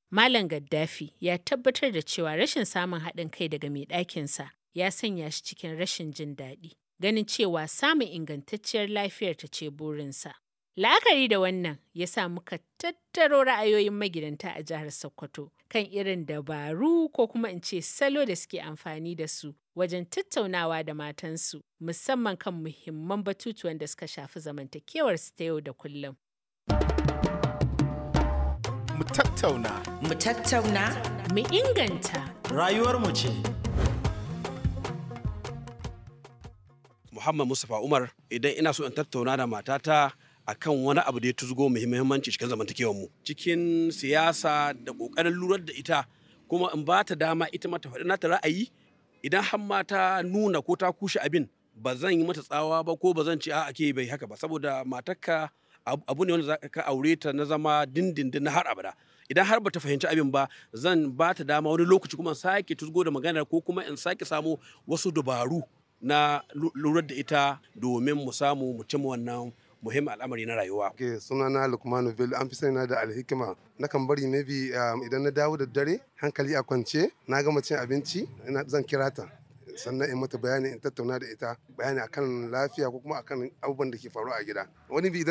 Malam Gaddafi ya tabbatar da cewa rashin samun haɗin kai daga mai ɗakinsa ya sanya shi cikin rashin jin daɗi, ganin cewa samun ingantacciyar lafiyar ta ce burinsa. La'akari da wannan ya sa muka tattaro ra'ayoyin magidanta a jihar Sokoto kan irin dabaru ko kuma in ce salo da suke amfani da su wajen tattaunawa da matansu musamman kan muhimman batutuwan da suka shafi zamantakewarsu ta yau da kullum. Mu tattauna. Mu tattauna. Mu inganta. Rayuwarmu ce. Muhammad Mustapha Umar idan ina so in tattauna da matata akan wani abu da ya tuzgo muhimmanci cikin zamantakewar mu cikin siyasa da kokarin lurar da ita kuma in ba ta dama ita mata faɗi nata ra'ayi idan har ma ta nuna ko ta kushe abin ba zan yi mata tsawa ba ko ba zan ce a ake bai haka ba saboda matarka abu ne wanda za ka aure ta na zama dindindin na har abada idan har bata fahimci abin ba zan ba ta dama wani lokaci kuma sake tuzgo da maganar ko kuma in sake samu wasu dabaru na lura da ita domin mu samu mu cimma wannan muhimmin al'amari na rayuwa. Ke sunana Lukmanu Bello an fi sani na da alhikima. Nakan bari maybe idan na dawo da dare hankali a kwance na gama cin abinci zan kira ta. sannan in mata bayani in tattauna da ita bayani akan lafiya ko kuma akan abubuwan da ke faru a gida wani bi